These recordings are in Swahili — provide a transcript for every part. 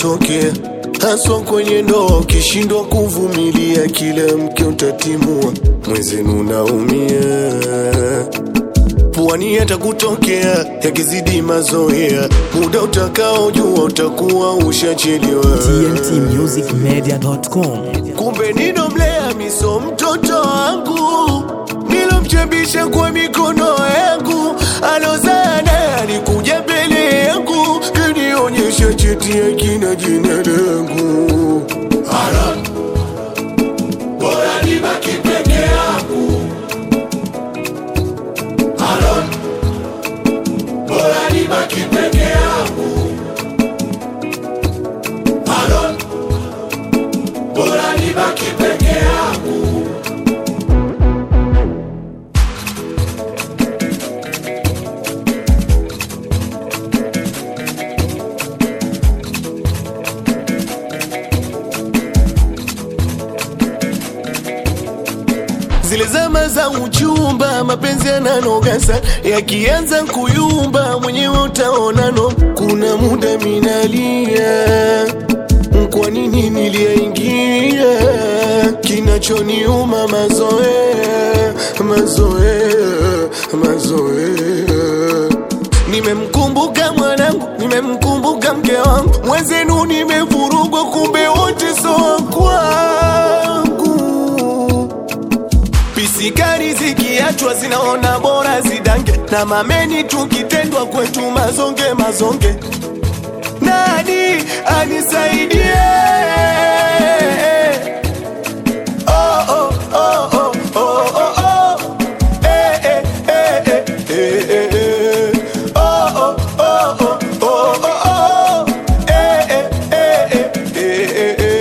hutokea haswa kwenye ndoa. Ukishindwa kuvumilia, kila mke utatimua, mwenzenu naumia puani yatakutokea yakizidi mazoea, muda utakaojua utakuwa ushachelewa. tntmusicmedia.com Kumbe ninomlea miso mtoto wangu nilomchebisha kwa mikono yangu, alozaa naye alikuja mbele yangu kanionyesha cheti ya kina jina langu. Aaron, bora nibaki peke yangu. Aaron, bora nibaki peke yangu. Aaron, bora nibaki peke yangu. Zile zama za uchumba, mapenzi yananoga sana, yakianza kuyumba, mwenyewe utaonano. Kuna muda minalia, kwa nini niliyaingia? Kinachoniuma mazoea, mazoea, mazoea Nimemkumbuka mwanangu, nimemkumbuka mke wangu, mwenzenu nimevurugwa, kumbe wote so wa kwangu. Pisikari zikiachwa zinaona bora zidange, na mameni tukitendwa kwetu mazonge mazonge. Nani anisaidie? Oh, oh, oh, oh, oh, oh, oh. Eh, eh, eh, eh, eh, eh, eh. Oh, oh, oh, oh, oh, oh, oh. Eh, eh, eh, eh, eh, eh,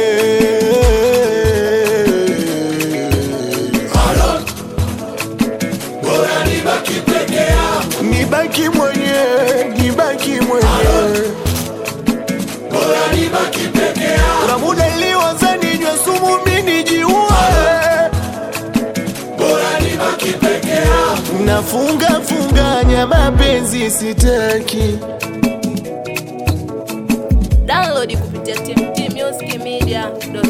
eh. Aaron, bora nibaki peke yangu. Nibaki mwenyewe, nibaki mwenyewe. Bora nibaki peke yangu. Kuna muda niliwaza ninywe sumu mimi nijiue. Bora nibaki peke yangu. Nafunga funganya mapenzi sitaki. Download kupitia tmtmusicmedia.com